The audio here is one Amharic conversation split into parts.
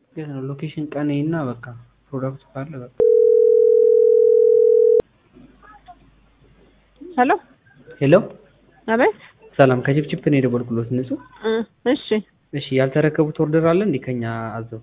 የት ነው ሎኬሽን ቀኔ እና በቃ ፕሮዳክቱ ካለ በቃ ሄሎ ሄሎ አቤት ሰላም ከችፕችፕ ነው የደወልኩሎት ንጹህ እ እሺ እሺ ያልተረከቡት ኦርደር አለ እንዴ ከኛ አዘው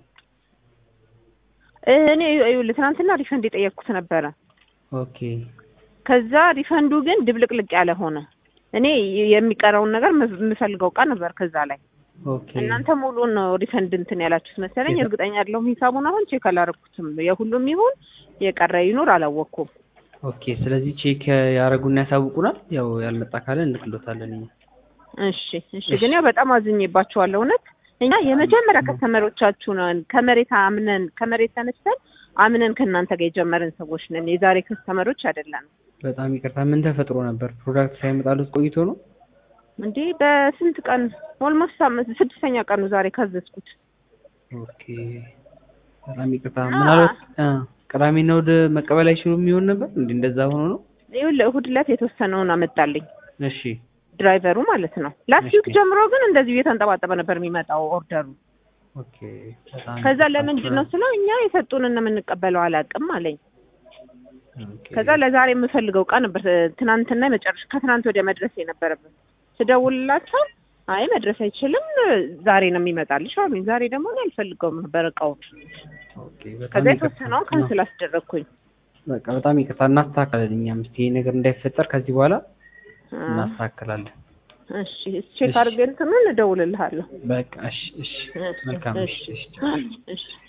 እኔ ይኸውልህ ትናንትና ሪፈንድ የጠየቅኩት ነበረ ኦኬ ከዛ ሪፈንዱ ግን ድብልቅልቅ ያለ ሆነ እኔ የሚቀረውን ነገር የምፈልገው እቃ ነበር ከዛ ላይ ኦኬ እናንተ ሙሉን ነው ሪፈንድ እንትን ያላችሁት መሰለኝ እርግጠኛ አይደለሁም ሂሳቡን አሁን ቼክ አላረኩትም የሁሉም ይሁን የቀረ ይኑር አላወቅኩም ኦኬ ስለዚህ ቼክ ያደረጉና ያሳውቁናል ያው ያልመጣ ካለ እንልክሎታለን እኛ እሺ እሺ ግን ያው በጣም አዝኜባችኋለሁ እውነት እኛ የመጀመሪያ ከስተመሮቻችሁ ነን ከመሬት አምነን ከመሬት ተነስተን አምነን ከእናንተ ጋር የጀመርን ሰዎች ነን የዛሬ ከስተመሮች አይደለንም በጣም ይቅርታ ምን ተፈጥሮ ነበር ፕሮዳክት ሳይመጣሉት ቆይቶ ነው እንዴ በስንት ቀን ኦልሞስት ስድስተኛ ቀኑ ዛሬ ካዘዝኩት ኦኬ በጣም ይቅርታ ምናልባት እ ቅዳሜና እሑድ መቀበል አይችሉም ይሆን ነበር እንዴ እንደዛ ሆኖ ነው ይኸውልህ እሑድ ዕለት የተወሰነውን አመጣልኝ እሺ ድራይቨሩ ማለት ነው ላስት ዊክ ጀምሮ ግን እንደዚሁ እየተንጠባጠበ ነበር የሚመጣው ኦርደሩ ኦኬ በጣም ከዛ ይቅርታ። ለምንድን ነው ስለው እኛ የሰጡንን ነው የምንቀበለው አላውቅም አለኝ ኦኬ። ከዛ ለዛሬ የምፈልገው እቃ ነበር ትናንትና መጨረሻ ከትናንት ወዲያ መድረስ የነበረበት ስደውልላቸው አይ መድረስ አይችልም ዛሬ ነው የሚመጣልሽ አሉኝ ዛሬ ደግሞ እኔ አልፈልገውም ነበር እቃውን ኦኬ በጣም ከዛ ይቅርታ። የተወሰነውን ካንስል አስደረግኩኝ በቃ በጣም ይቅርታ እናስተካክላለን እኛም እስኪ ይሄ ነገር እንዳይፈጠር ከዚህ በኋላ አ፣ እናስተካክላለን እሺ ቼክ አድርገህ እንትኑን እደውልልሃለሁ በቃ እሺ እሺ መልካም እሺ እሺ እሺ